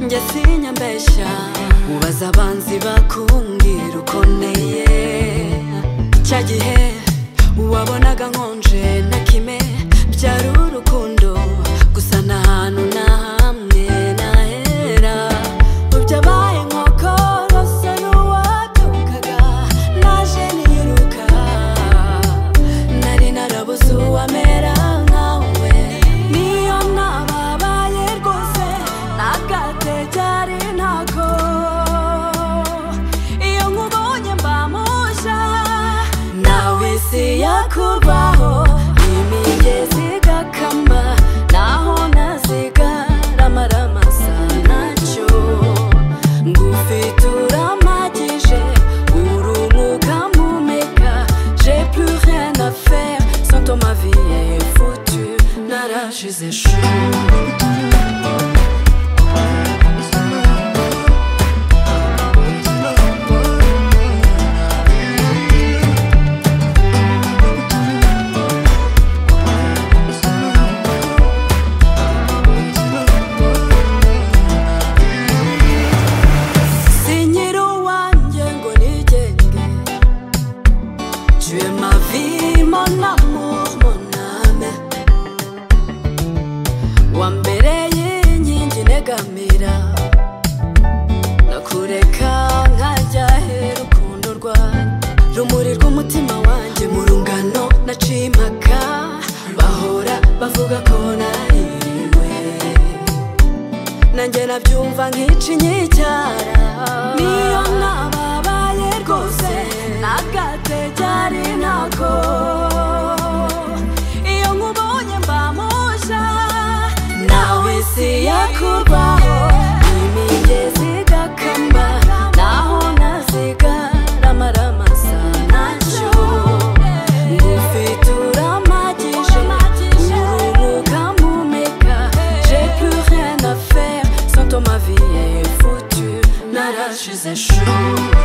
njye sinyambeshya ubaza abanzi bakumbwira uko nteye cya gihe wabonaga nkonje na kime byari urukundo gusa nta hantu na hamwe nahera ubyabaye nkoko rwose n'uwatukaga naje niruka nari narabuze uwamera nkawe niyo nababaye rwose ntabwate byari ntako iyo nkubonye mba mushya nawe isi yakubaho imigezi igakama naho nazigarama ramasa nacyo ngufite uramagije urumuka mumeka j'ai plus rien à faire sans toi ma vie est foutue narashize chou sinyiri uwanjye ngo nigenge tuye mavi mona moname wa mbere y'inkingi negamira nakureka nkajya hera urukundo rwawe rumuri rw'umutima wanjye mu rungano naciye impaka bahora bavuga ko naririwe nanjye nabyumva nk'ici nyicyara niyo nababaye rwose nagate byari ntako iyo nkubonye mba mushya nawe isi yakubaho imigezi igakamba naho nazigarama ramasa nacyo ngufite uramagije urumuka mumeka j'ai plus rien à faire sans toi ma vie est foutue narashize chou